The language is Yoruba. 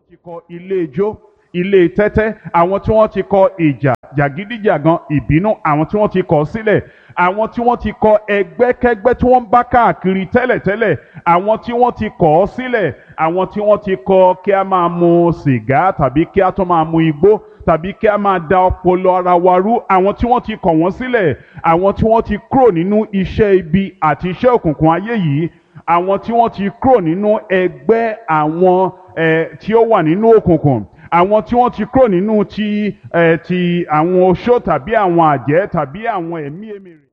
ti kọ ilé ijó ilé tẹ́tẹ́ àwọn tí wọ́n ti kọ ìjà jàgídíjàgan ìbínú àwọn tí wọ́n ti kọ̀ sílẹ̀ àwọn tí wọ́n ti kọ ẹgbẹ́kẹ́gbẹ́ tí wọ́n ń bá káàkiri tẹ́lẹ̀tẹ́lẹ̀ àwọn tí wọ́n ti kọ̀ ọ́ sílẹ̀ àwọn tí wọ́n ti kọ kí a máa mu sìgá tàbí kí a tún máa mu igbó tàbí kí a máa da ọpọlọ ara wa rú àwọn tí wọ́n ti kọ̀ wọ́n sílẹ̀ àwọn tí wọ́n ti kúrò nínú iṣẹ́ ibi àti iṣẹ́ òkùnkùn ayé yìí àwọn tí wọ́n ti kúrò nínú ẹgbẹ́ àwọn eh, tí ó wà nínú òkùnkùn àwọn tí wọ́n ti kúrò nínú ti eh, ti àwọn oṣó tàbí àwọn àjẹ́ tàbí àwọn ẹ̀mí èmèrè.